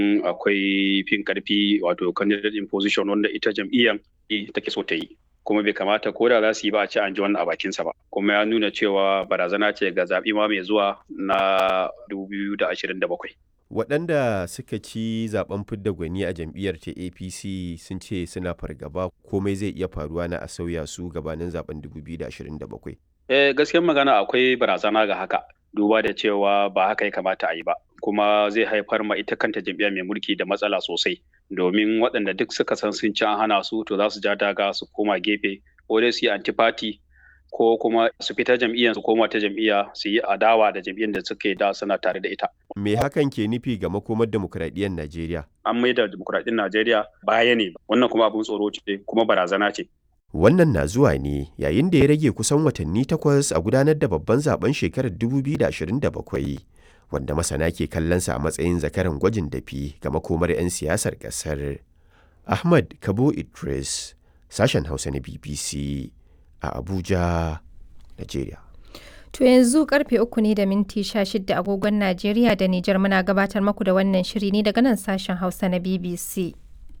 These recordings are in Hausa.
akwai fin karfi wato candidate in position wanda ita jam'iyyar take so ta yi kuma bai kamata ko da za su yi ba a ci an ji wannan a bakinsa ba kuma ya nuna cewa barazana ce ga zaɓi ma mai zuwa na 2027 waɗanda suka ci zaben fidda gwani a jam'iyyar ta apc sun ce suna fargaba komai zai iya faruwa na a sauya su gabanin zaben 2027 eh gaskiyar magana akwai barazana ga haka duba da cewa ba haka ya kamata a yi ba kuma zai haifar ma ita kanta jam'iyya mai mulki da matsala sosai domin waɗanda duk suka san sun ci an hana su to za su ja daga su koma gefe ko dai su yi antifati ko kuma su fita jam'iyyar su koma ta jam'iyya su yi adawa da jam'iyyar da suke da suna tare da ita. Me hakan ke nufi ga makomar demokuraɗiyyar Najeriya? An maida demokuraɗiyyar Najeriya baya ne wannan kuma abin tsoro ce kuma barazana ce. Wannan na zuwa ne yayin da ya rage kusan watanni takwas a gudanar da babban zaben shekarar 2027 wanda masana ke kallonsa a matsayin zakaran gwajin dafi ga makomar 'yan siyasar ƙasar. Ahmad Kabo Idris, sashen Hausa na BBC a Abuja, Najeriya. To yanzu karfe uku ne da minti sha shida agogon Najeriya da Nijar muna gabatar maku da wannan shiri ne daga nan sashen Hausa na BBC.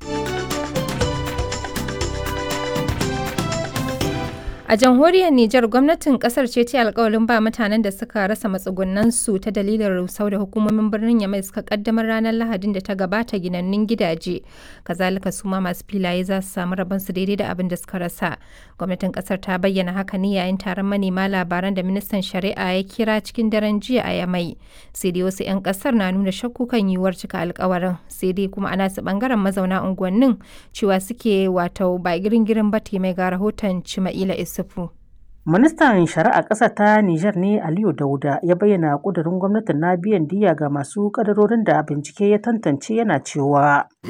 A jamhuriyar Nijar gwamnatin kasar ce ta alkawalin ba mutanen da suka rasa matsugunansu ta dalilin rusau da hukumomin birnin Yamai suka kaddamar ranar Lahadin da ta gabata ginannun gidaje. Kazalika su ma masu filaye za su samu rabonsu daidai da abin da suka rasa. Gwamnatin kasar ta bayyana haka ne yayin taron manema labaran da ministan shari'a ya kira cikin daren jiya a Yamai. Sai dai wasu 'yan kasar na nuna shakku kan yiwuwar cika alkawarin. Sai dai kuma ana su bangaren mazauna unguwannin cewa suke wato ba girin-girin ba mai ga rahoton Cima'ila Isu. Ministan Shari'a ƙasa ta Nijar ne Aliyu Dauda ya bayyana ƙudurin gwamnatin na biyan diya ga masu ƙadarorin da bincike ya tantance yana cewa.